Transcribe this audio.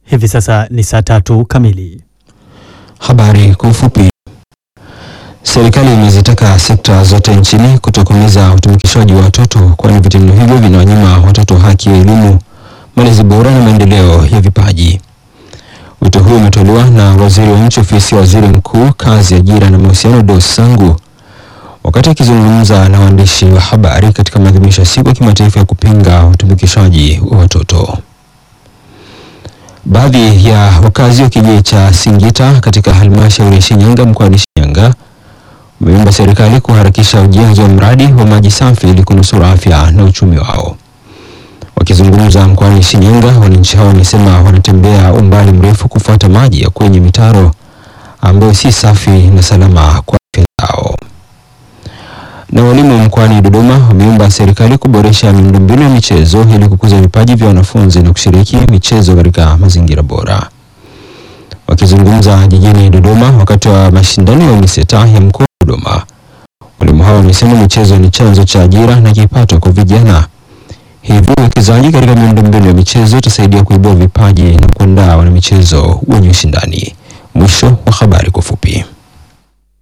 Hivi sasa ni saa tatu kamili. Habari kwa ufupi. Serikali imezitaka sekta zote nchini kutokomeza utumikishwaji wa watoto, kwani vitendo hivyo vinawanyima watoto haki ya elimu, malezi bora na maendeleo ya vipaji. Wito huo umetolewa na waziri wa nchi ofisi ya waziri mkuu, kazi, ajira na mahusiano, Dos Sangu wakati akizungumza na waandishi wa habari katika maadhimisho ya siku ya kimataifa ya kupinga utumikishwaji wa watoto. Baadhi ya wakazi wa kijiji cha Singita katika halmashauri ya Shinyanga mkoani Shinyanga wameomba serikali kuharakisha ujenzi wa mradi wa maji safi ili kunusuru afya na uchumi wao. Wakizungumza mkoani Shinyanga, wananchi hao wamesema wanatembea umbali mrefu kufuata maji ya kwenye mitaro ambayo si safi na salama kwa afya zao. Na walimu mkoani Dodoma wameomba serikali kuboresha miundombinu ya michezo ili kukuza vipaji vya wanafunzi na kushiriki michezo katika mazingira bora. Wakizungumza jijini Dodoma wakati wa mashindano ya UMISETA ya mkoa wa Dodoma, walimu hao wamesema michezo ni chanzo cha ajira na kipato kwa vijana, hivyo uwekezaji katika miundombinu ya michezo utasaidia kuibua vipaji na kuandaa wanamichezo wenye ushindani. Mwisho wa habari kwa ufupi.